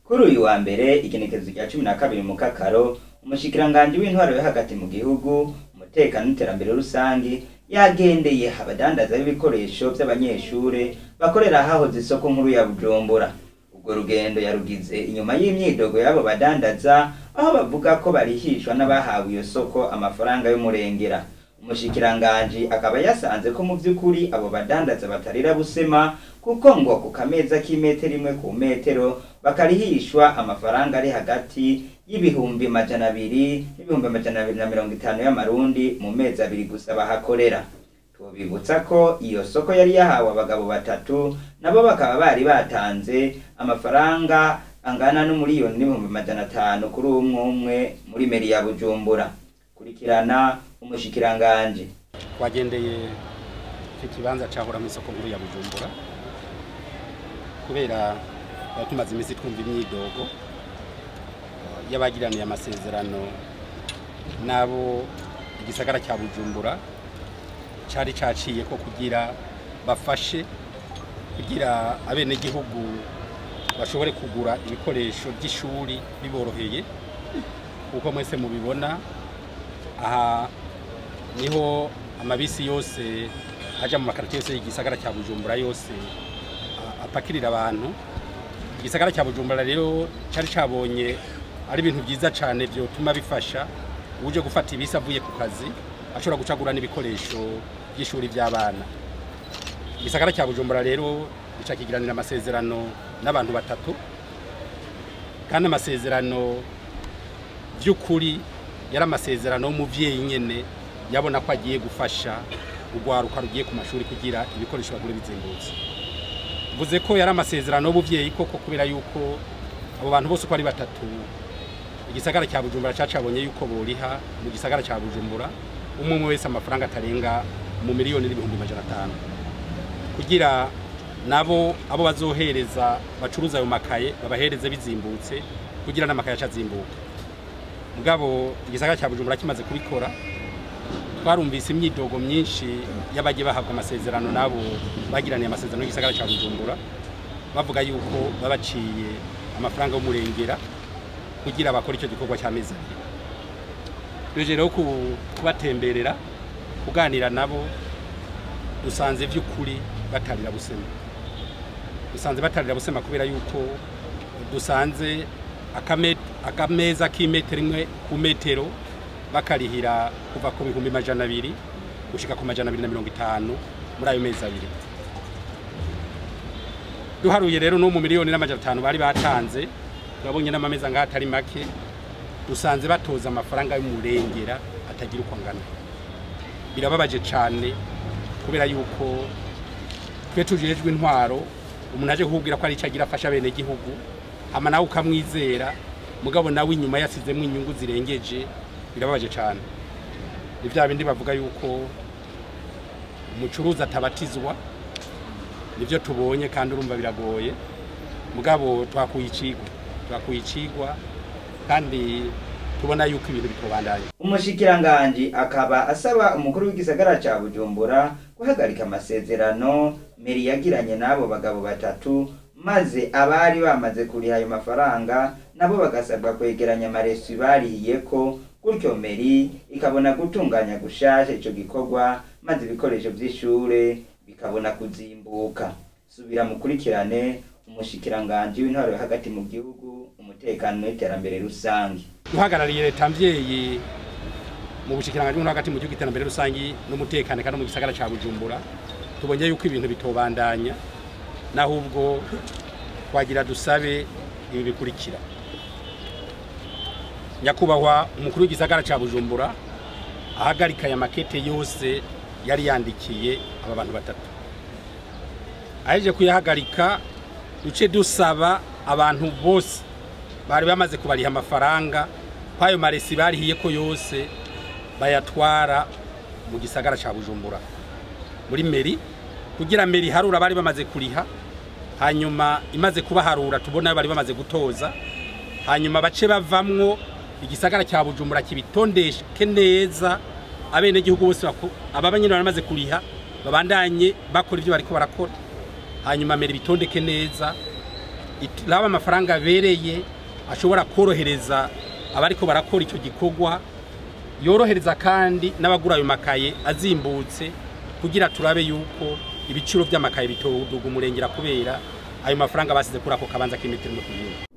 kuri uyu wa mbere igenekerezo rya cumi na kabiri mu kakaro umushikiranganji w'intwaro yo hagati mu gihugu umutekano n'iterambere rusangi yagendeye abadandaza b'ibikoresho by'abanyeshure bakorera hahoze isoko nkuru ya bujumbura urwo rugendo yarugize inyuma y'imyidogo y'abo badandaza aho bavuga ko barihishwa n'abahawe iyo soko amafaranga y'umurengera umushikiranganji akaba yasanze ko mu by'ukuri abo badandaza batarira busema kuko ngo ku kameza k'imetero imwe ku metero bakarihishwa amafaranga ari hagati y'ibihumbi majana abiri n'ibihumbi amajana abiri na mirongo itanu y'amarundi mu mezi abiri gusa bahakorera tubibutsa ko iyo soko yari yahawe abagabo batatu nabo bakaba bari batanze amafaranga angana n'umuriyoni n'ibihumbi majana atanu kuri umwe umwe muri meri ya bujumbura kurikirana umushikiranganji twagendeye icyo kibanza cyahora mu isoko nkuru ya bujumbura kubera twari tumaze iminsi twumva imyidogo eh, y'abagiraniye amasezerano n'abo igisagara cya bujumbura cyari cyaciye ko kugira bafashe kugira abenegihugu bashobore kugura ibikoresho by'ishuri biboroheye kuko mwese mubibona aha niho amabisi yose ajya mu makarito yose y'igisagara cya bujumbura yose a- apakirira abantu igisagara cya bujumbura rero cyari cyabonye ari ibintu byiza cyane byotuma bifasha uje gufata ibisi avuye ku kazi ashobora gucagura n'ibikoresho by'ishuri by'abana igisagara cya bujumbura rero gica kigiranira amasezerano n'abantu batatu kandi amasezerano by'ukuri yari amasezerano y'umubyeyi nyine yabona ko agiye gufasha urwaruka rugiye ku mashuri kugira ibikoresho bagure bizimbutse mvuze ko yari amasezerano y'ubuvyeyi koko kubera yuko abo bantu bose uko ari batatu igisagara cya bujumbura cacabonye yuko boriha mu gisagara cya bujumbura umwe umwe wese amafaranga atarenga mu miliyoni n'ibihumbi majana atanu kugira nabo abo bazohereza bacuruza ayo makaye babahereze bizimbutse kugira n'amakaye aca azimbuka mugabo igisagara cya bujumbura kimaze kubikora twarumvise imyidogo myinshi y'abagiye bahabwa amasezerano n'abo bagiraniye amasezerano y'igisagara cya bujumbura bavuga yuko babaciye amafaranga y'umurengera kugira bakore icyo gikorwa cy'amezi abiri tuje rero ku- kubatemberera kuganira nabo dusanze by'ukuri batarira busema dusanze batarira busema kubera yuko dusanze akame- akameza k'imetero imwe ku metero bakarihira kuva ku bihumbi majana abiri gushika ku majana abiri na mirongo itanu muri ayo mezi abiri duharuye rero no mu miliyoni n'amajana atanu bari batanze turabonye n'amameza ngaho atari make dusanze batoza amafaranga y'umurengera atagira uko angana birababaje cyane kubera yuko twe tujejwe intwaro umuntu aje kukubwira ko ari icyo agira afasha bene gihugu hama nawe ukamwizera mugabo nawe inyuma yasizemo inyungu zirengeje birababaje cyane ni bya bindi bavuga yuko umucuruzi atabatizwa nibyo tubonye kandi urumva biragoye mugabo twakuye icigwa twakuye icigwa kandi tubona yuko ibintu bitobandanye umushikiranganji akaba asaba umukuru w'igisagara ca bujumbura guhagarika amasezerano meri yagiranye n'abo bagabo batatu maze abari bamaze kuriha ayo mafaranga nabo bagasabwa kwegeranya amaresi barihiye ko gutyo meri ikabona gutunganya gushasha ico gikorwa maze ibikoresho vy'ishure bikabona kuzimbuka subira mukurikirane umushikiranganji w'intwaro yo hagati mu gihugu umutekano n'iterambere rusange duhagarariye leta mvyeyi mu bushikiranganji bwo hagati mu gihugu iterambere rusangi n'umutekano kandi no mu gisagara ca bujumbura tubonye yuko ibintu bitobandanya naho ubwo twagira dusabe ibi bikurikira nyakubahwa umukuru w'igisagara ca bujumbura ahagarika aya makete yose yari yandikiye aba bantu batatu aheje kuyahagarika duce dusaba abantu bose bari bamaze kubariha amafaranga ko ayo maresi barihiye ko yose bayatwara mu gisagara ca bujumbura muri meri kugira meri harura bari bamaze kuriha hanyuma imaze kubaharura tubona bari bamaze gutoza hanyuma bace bavamwo igisagara cya bujumbura kibitondesheke neza abenegihugu bose bako- aba banyine baramaze kuriha babandanye bakora ibyo bariko barakora hanyuma meri bitondeke neza iraba amafaranga abereye ashobora korohereza abariko barakora icyo gikorwa yorohereza kandi n'abagura ayo makaye azimbutse kugira turabe yuko ibiciro by'amakaye bitoduga umurengera kubera ayo mafaranga basize kuri ako kabanza k'imetero no kuyindi